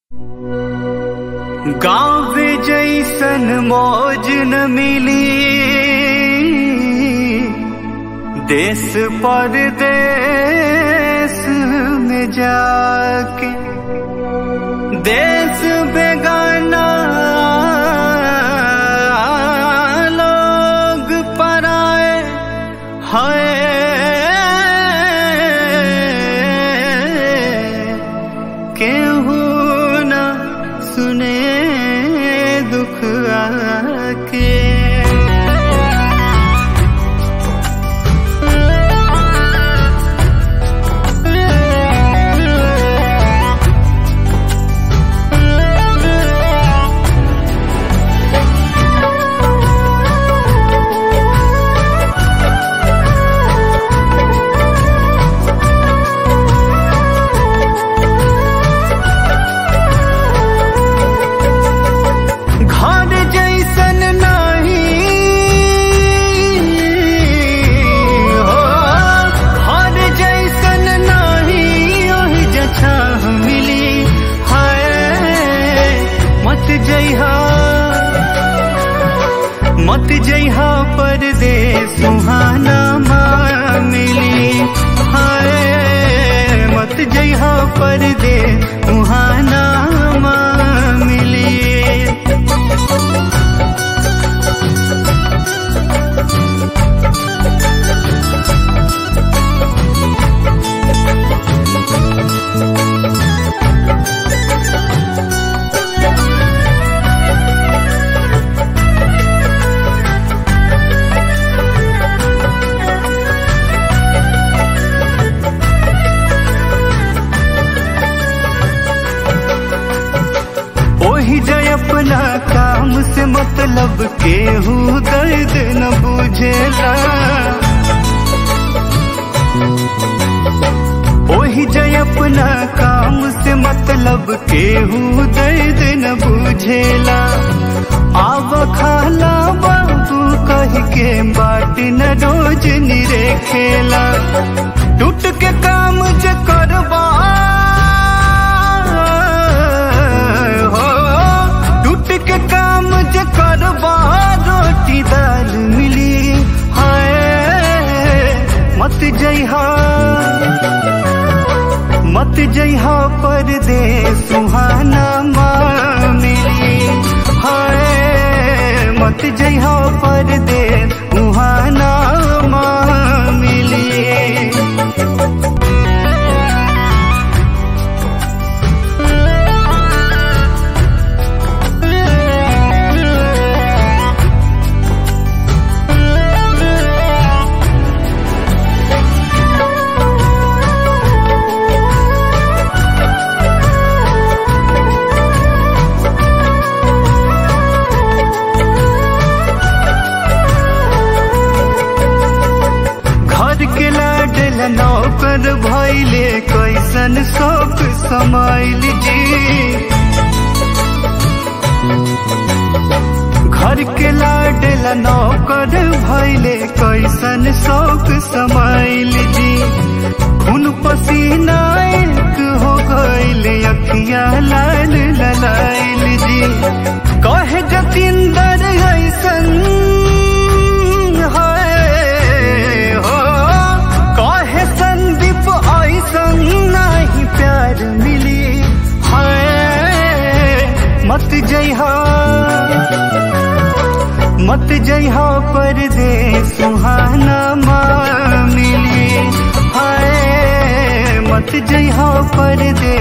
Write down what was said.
गाँव जैसन मौज न मिली देश परदेश में जाके देश बेगाना लोग पराए है केहू न सुने दुख आके घर जैसन नहीं हो घर जैसन नहीं ओही जछा मिली है मत जइहा मत जइहा परदेस सुहाना माँ मिली है मत जइहा परदेस सुहाना माँ मिली ओही जय अपना काम से मतलब केहू दर्द न बुझेला ओही जय अपना काम से मतलब केहू दर्द न बुझेला आव खाला बाबू कह के बाट न रोज निरे खेला टूट के काम जे करबा हो टूट के काम जे करबा रोटी दाल मिली हाय मत जइहा मत जइहा परदेस सुहाना माँ मिली हाय मत जइहा परदेस सुहाना माँ मिली घर के लाडल नौकर भैले कैसन शौक समाइल जी घर के लाडल नौकर भैले कैसन शौक समाइल जी खून पसीना एक हो गइल अखिया लाल ललाइल जी कहे जतिंदर ऐसन है हो कहे संदीप ऐसन नहीं प्यार मिली है मत जइहा मत जइहा परदेस सुहाना माँ मिली हाय मत जइहा परदेस